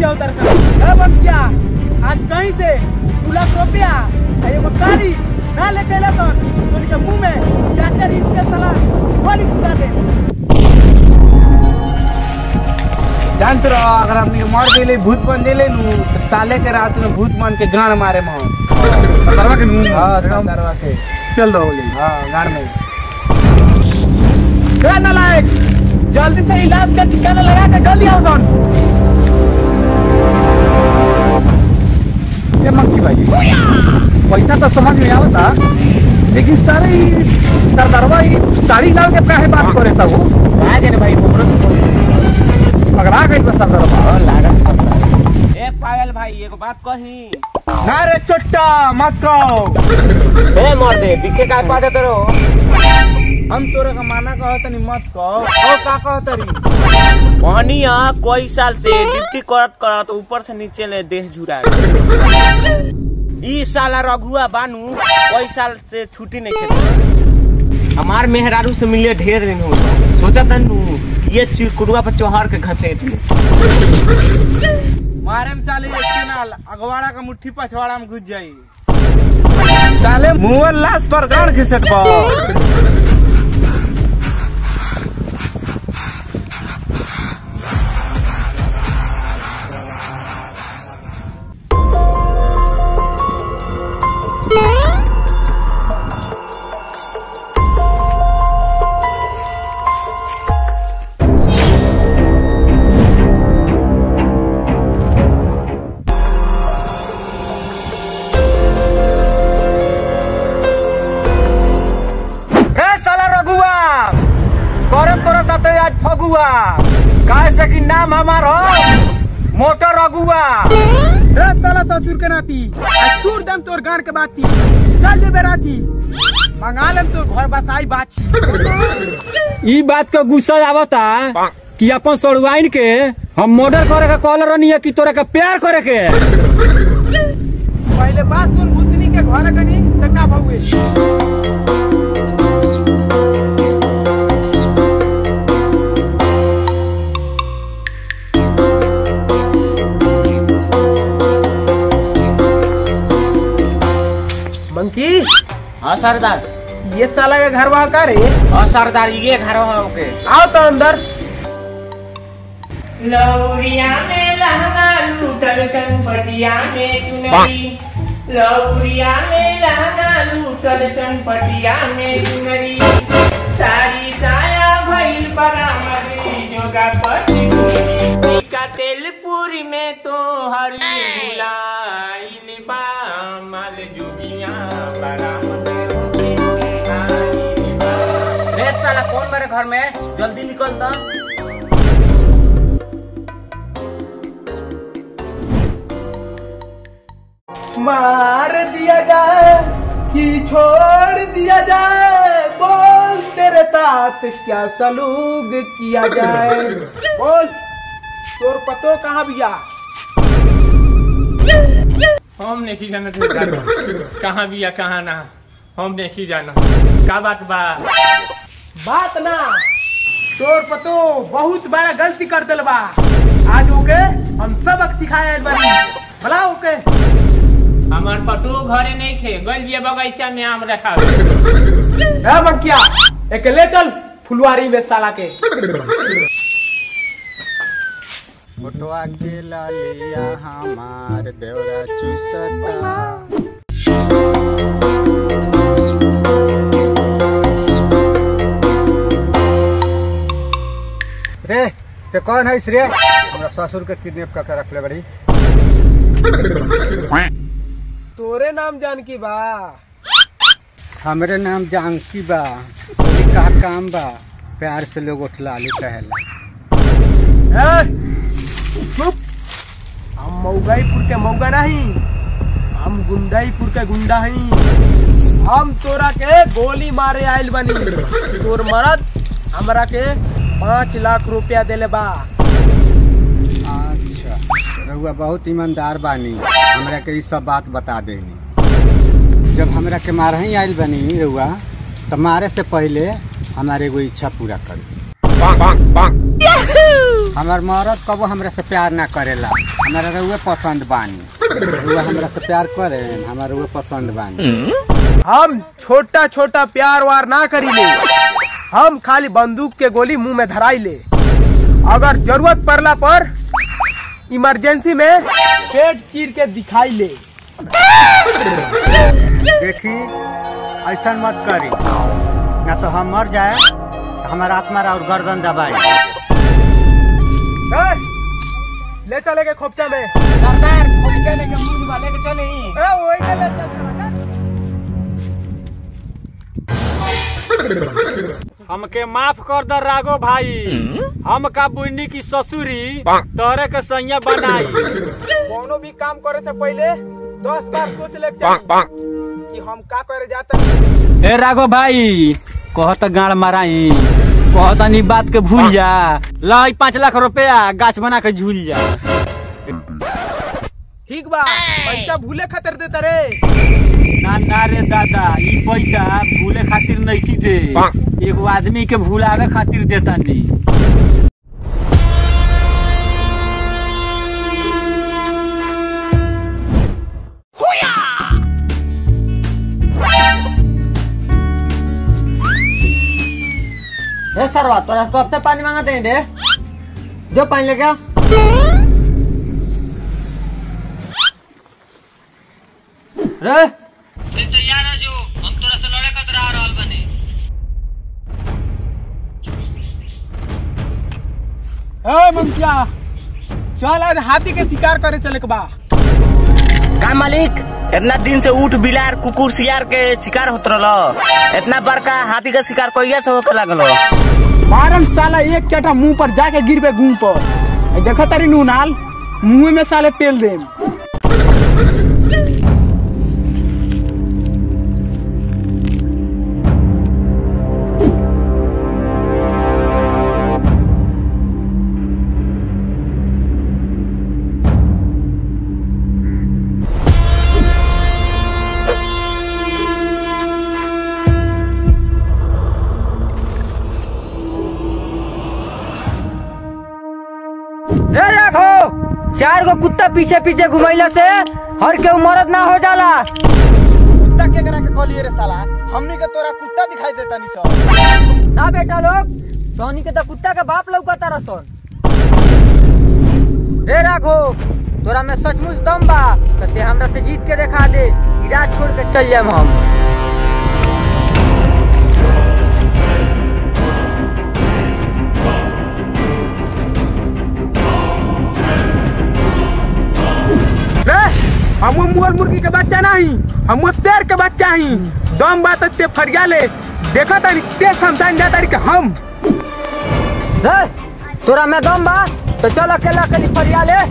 बतिया उतर कर ए बतिया आज कहीं से दू लाख रुपया आ एगो गाड़ी ना लेके ले तो उनके मुंह में चार चार इंच के साला गोली घुसा दे जानते रहो अगर हम ये मर गए भूत बन दिले नु तो साले के रात में भूत मान के गान मारे मोहन सरवा के मुंह हाँ सरवा के चल दो बोली हाँ गान में ए नालायक जल्दी से इलाज का ठिकाना लगा के जल्दी आओ सन ये मंकी भाई पैसा तो समझ में आवता लेकिन सारे सरदारवा ई साड़ी लाल के काहे बात करे था वो आ जाने भाई मोहरो पगड़ा गई बस सरदारवा लागत ए पायल भाई एगो बात कही ना रे चोट्टा मत कहो ए मर दे दिखे काय पाटे तेरो हम तोरा का माना कहो तनी मत कहो ओ का कहो तरी मोहनिया कोई साल से ड्यूटी करत करत ऊपर से नीचे ले देह झुरा गया। ई साला रघुआ बानू कोई साल से छुट्टी नहीं खेल हमार मेहरारू से मिले ढेर दिन हो गया। सोचा तनु ये चिड़कुड़ुआ पर चौहार के घसेट ले मारे में साले एक के नाल अगवाड़ा का मुट्ठी पछवाड़ा में घुस जाई साले मुंह लाश पर गाड़ घिसट बा ए साला रघुआ करम तोरा साथे आज फगुआ काहे से कि नाम हमार हो मोटर रघुआ ए साला ससुर के नाती आज तूर दम तोर गान के बाती चल जे बेराती मंगा लेम तोर घर बसाई बाछी ई बात का गुस्सा आवता कि अपन सड़ुआइन के हम मर्डर करे का कॉल रहनी है कि तोरा का प्यार करे के पहले बात सुन भूतनी के घर कनी त का भौए मंकी हाँ सरदार ये साला के घर वहाँ का रे हाँ सरदार ये घर हो के आओ तो अंदर लौरिया में लहंगा लूटल चनपटिया में चुनरी लौरिया में लहंगा लूटल चनपटिया में चुनरी साड़ी साया भइल बरामदी जोगा पति का तेल पूरी में तो हरी बुलाइल बा माल जुगिया बरामद होके आइल बा। रे साला कौन मेरे घर में जल्दी निकल तो मार दिया जाए कि छोड़ दिया जाए बोल तेरे साथ क्या सलूक किया जाए बोल तोर पतो कहाँ बिया हम नहीं जाना कहाँ भी या कहाँ ना हम नहीं जाना का बात बा बात ना तोर पतो बहुत बड़ा गलती कर दिल बा आज ओके हम सबक सिखाए बानी भला ओके हमार पतो घरे नहीं खे गल बिया बगीचा में आम रखा ए बंकिया एक ले चल फुलवारी में साला के फोटवा के लालिया हमार देवरा चूसता रे ते कौन है रे हमरा ससुर के किडनैप करके रखले बड़ी तोरे नाम जानकी बा हमरे नाम जानकी बा बोली का काम बा प्यार से लोग उठलाली कहेला ए, चुप हम मऊगाईपुर के मऊगा नहीं हम गुंडाईपुर के गुंडा हई हम तोरा के गोली मारे आइल बनी तोर मरद हमरा के पाँच लाख रुपया देले बा अच्छा रउआ बहुत ईमानदार बानी हमरा के ई सब बात बता देनी जब हमरा के मार ही आइल बनी रउआ तो मारे से पहले हमारे एगो इच्छा पूरा करी हमार मरद कबो हमरा से प्यार ना करेला हमारा रउए पसंद बानी रउए हमरा से प्यार करे हमारा रउए पसंद बानी हम छोटा छोटा प्यार वार ना करी ले हम खाली बंदूक के गोली मुंह में धराई ले अगर जरूरत पड़ला पर इमरजेंसी में पेट चीर के दिखाई ले देखी ऐसा मत करी ना तो हम मर जाए तो हमारा आत्मा और गर्दन दबाई ए, ले चले के खोपचा में सरदार खोपचा लेके मुंह वाले के चले ए वही के ले चल चल, चल। हमके माफ कर दर राघो भाई हम का बुन्नी की ससुरी तोरे के सैया बनाई कौनो भी काम करे से पहले दस बार सोच ले के चाही कि हम का करे जाते ए राघो भाई कहत गाड़ माराई कहत नी बात के भूल जा लाई पाँच लाख रुपया गाछ बना के झूल जा ठीक बा पैसा भूले खातिर देता रे ना ना रे दादा ई पैसा भूले खातिर नहीं दे एगो आदमी के भूलावे खातिर देता नी ए सरवा तोरा कब तक पानी मांगते हैं बे जो पानी लेके आ रे ए ममतिया चल आज हाथी के शिकार करे चले के बा का मालिक इतना दिन से ऊट बिलार कुकुर सियार के शिकार होत रहल इतना बड़का हाथी का शिकार कहिया से होके लागल मारम साला एक चटा मुंह पर जाके गिर पे घूम पर ए, देखा तारी नूनाल मुंह में साले पेल दे रे राघो चार गो कुत्ता पीछे पीछे घुमैला से हर के मरद ना हो जाला कुत्ता के करा के कलिए रे साला हमनी के तोरा कुत्ता दिखाई देता नी सब ना बेटा लोग सोनी के तो कुत्ता के बाप लौकता रसन रे राघो तोरा में सचमुच दम बा तो ते हमरा से जीत के देखा दे इराज छोड़ के चल जाम हम रे हम मुर्ग मुर्गी के बच्चा नहीं हम शेर के बच्चा ही दम बात ते फरिया ले देखा तारी ते समझाइन जा तारी के हम रे तोरा में दम बा तो चल अकेला अकेली फरिया ले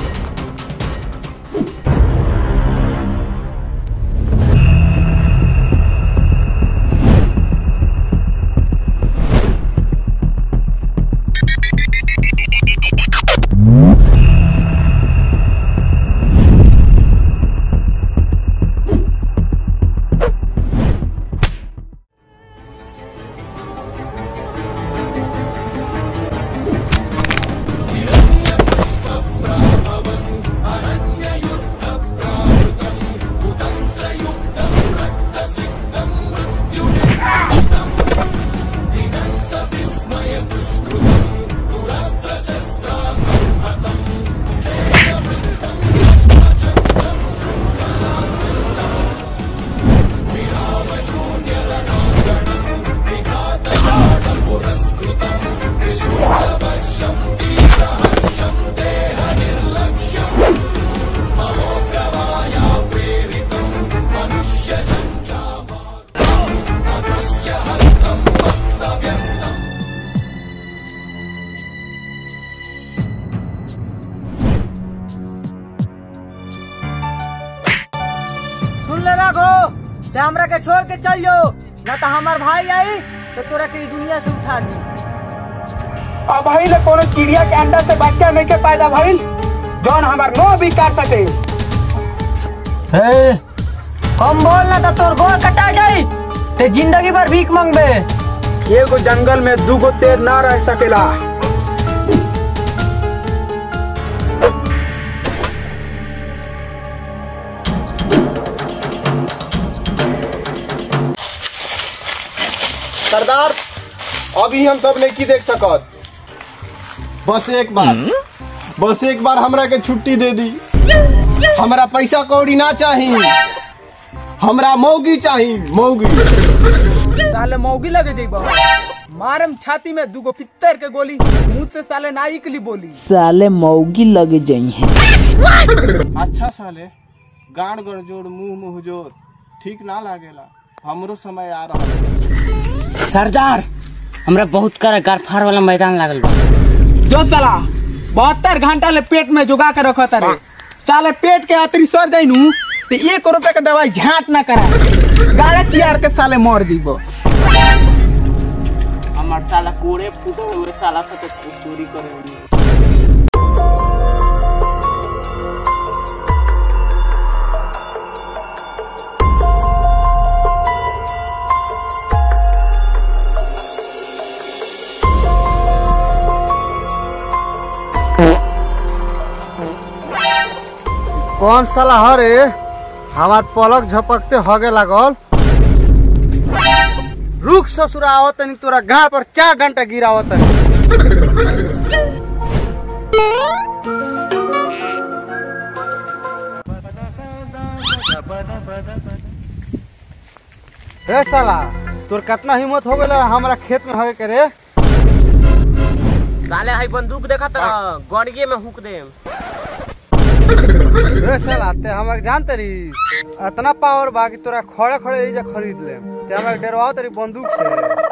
सुन ले राघो ते हमरा के छोड़ के चल जो ना तो हमार भाई आई तो तोरा के ई दुनिया से उठा दी अब भाई ले कोनो चिड़िया के अंडा से बच्चा नहीं के पैदा भइल जौन हमार नो भी काट सके हम बोल ना तो तोर गोल कटा जाई ते जिंदगी भर भीख मांगबे एगो जंगल में दूगो शेर ना रह सकेला सरदार अभी हम सब नहीं देख सकत बस एक बार बस एक बार हमरा के छुट्टी दे दी हमरा पैसा कौड़ी ना चाही हमरा मौगी चाही मौगी साले मौगी लगे जइबा मारम छाती में दूगो पित्तर के गोली मुंह से साले ना निकली बोली साले मौगी लगे जई हैं अच्छा साले गाड़ गड़जोड़ मुंह मुंह जोर ठीक ना लागेला हमरो समय आ रहा सरदार हमरा बहुत कर गारफार वाला मैदान लागल बा जो साला बहत्तर घंटा ले पेट में जुगा के रखो तारे साले पेट के अतरी सर जाई नु तो एक रुपए के दवाई झाट ना करा गाड़े तियार के साले मर जीबो हमार साला कोड़े फूटे हुए साला से चोरी करे कौन साला हरे हमार पलक झपकते हगे लागल रुक ससुरा आवत तनी तोरा गाड़ पर चार घंटा गिरावत तनी रे साला तोर कितना हिम्मत हो गेला हमरा खेत में हगे के रे साले हाई बंदूक देखा तरह गड़िए में हुक दे रे साला ते हमक जानते री इतना पावर बा कि तोरा खड़े खड़े एजा खरीद ले ते हमक डरवाओ तेरी बंदूक से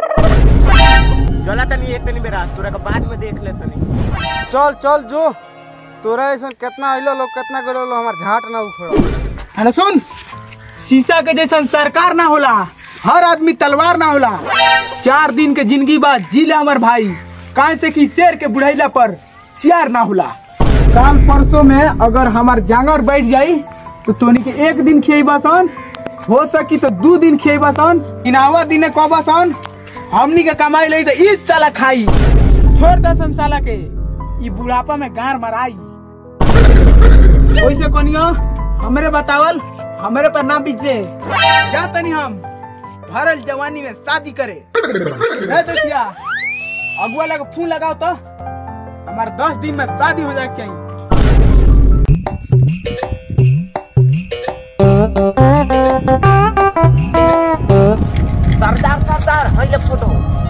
चला तनी एक तनी बेरा तोरा के बाद में देख ले तनी चल चल जो तोरा ऐसा कितना अइलो लोग कितना गलो लो हमार झाट ना उखड़ो है सुन शीशा के जैसन सरकार ना होला हर आदमी तलवार ना होला चार दिन के जिंदगी बाद जी ले हमार भाई काहे से कि शेर के बुढ़ैला पर सियार ना होला काल परसों में अगर हमार जांगर बैठ जाई तो तोनी के एक दिन खियबा सन हो सकी तो दू दिन खियबा सन इनावा दिने कहबा सन हमनी के कमाई लई तो ई साला खाई छोड़ दसन साला के ई बुढ़ापा में गार मराई वैसे कनियो हमरे बतावल हमरे पर नाम बीजे जा तनी हम भरल जवानी में शादी करे ए दसिया अगुआ लगे फोन लगाओ तो हमार दस दिन में शादी हो जाए चाहिए सरदार सरदार हाई ले फोटो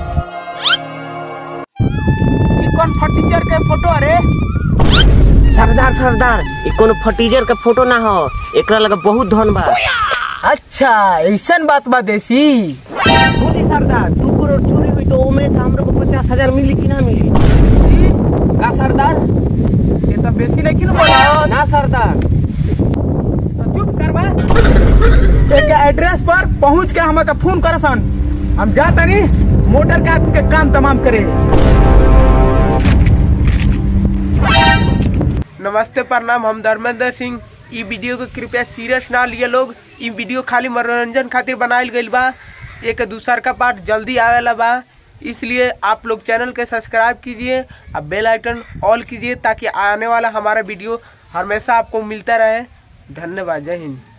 ई कौन फटीचर के फोटो अरे सरदार सरदार ई कोनो फटीजर के फोटो ना हो एकरा लगे बहुत धन बा अच्छा ऐसन बात बा देसी बोली सरदार दू करोड़ चोरी हुई तो ओमे से हमरो को पचास हजार मिली कि ना मिली ई, का सरदार ये तो बेसी नहीं किन बोला ना सरदार तो चुप करबा एक एड्रेस पर पहुंच के हमके फोन करसन हम जा तनी मोटर का के काम तमाम करे नमस्ते प्रणाम हम धर्मेंद्र सिंह ई वीडियो को कृपया सीरियस ना लिए लोग ई वीडियो खाली मनोरंजन खातिर बनायल गइल बा एक दूसर का पार्ट जल्दी आवेला बा इसलिए आप लोग चैनल के सब्सक्राइब कीजिए और बेल आइकन ऑल कीजिए ताकि आने वाला हमारा वीडियो हमेशा आपको मिलता रहे धन्यवाद जय हिंद